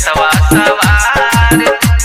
रथवा सवार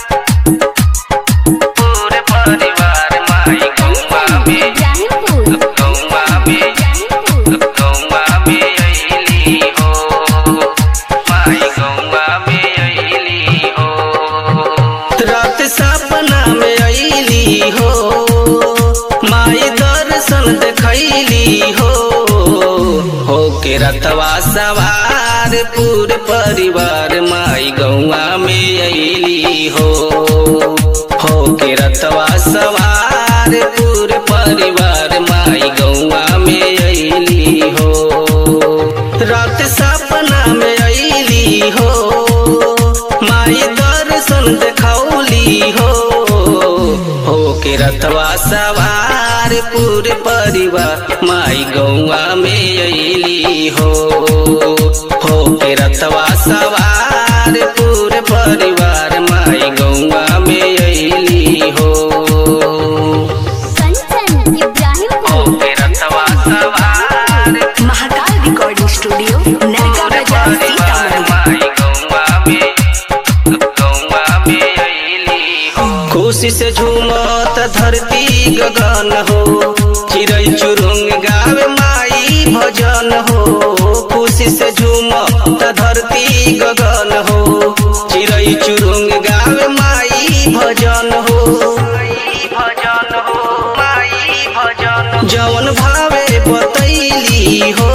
पूरे परिवार माई गौवा में इब्राहिमपुर गौवा में इब्राहिमपुर गौवा में अइली हो माई गौवा में अइली हो रात सपना में अइली हो माई दर्शन देखैली हो हो के रतवा सवार पूरे परिवार माई गौवा में अइली हो हो के रतवा सवार पूरे परिवार माई गौवा में अइली हो रात सपना में अइली हो माई दर्शन देखौली हो हो के रथवा सवार पूरे परिवार माई गौवा में अइली हो हो के रथवा सवार पूरे परिवार माई गौवा में अइली हो कंचन हो इब्राहिमपुर के रथवा सवार महाकाल रिकॉर्डिंग स्टूडियो नरका बाजार सीतामढ़ी खुशी से झूमत धरती गगन हो चिड़ै चुरुंग गावे माई भजन हो खुशी से झूमत धरती गगन हो चिड़ै चुरुंग गावे माई भजन हो भजन हो माई भजन जवन भावे बतैली हो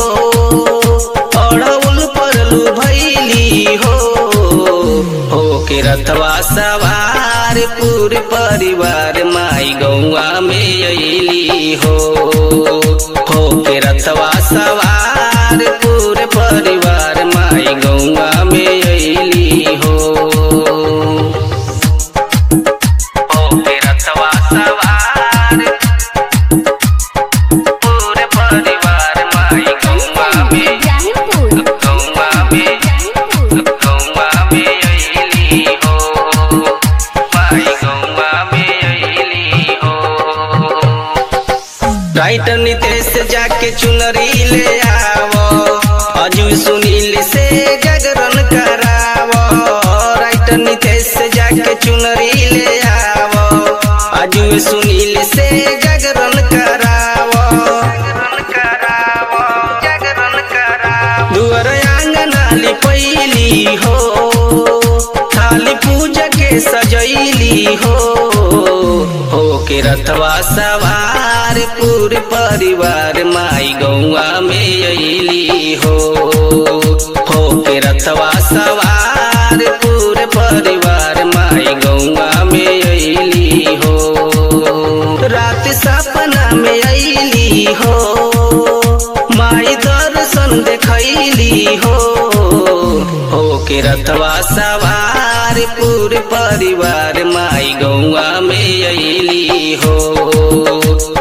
अड़उल परलू भैली हो हो के रथवा सवार पूरे परिवार माई गौवा में अइली हो हो के रथवा सवार पूरे परिवार माई गौवा में अइली हो हो के रथवा सवार पूरे परिवार माई गौवा में इब्राहिमपुर गौवा में इब्राहिमपुर गौवा में अइली हो माई गौवा में अइली हो राइटर नितेश जाके चुनरी ले आवो अजू सुनील से जागरण करावो राइटर नितेश जाके चुनरी ले आवो अजू सुनील से जागरण करावो जागरण करावो दुअर आंगना लिपैली हो थाली पूजा के सजैली हो हो के रथवा सवार पूरे परिवार माई गौवा में अइली हो हो के रथवा सवार पूरे परिवार माई गौवा में अइली हो रात सपना में अइली हो माई दर्शन देखैली हो हो के रथवा सवार पूरे परिवार माई गौवा में अइली हो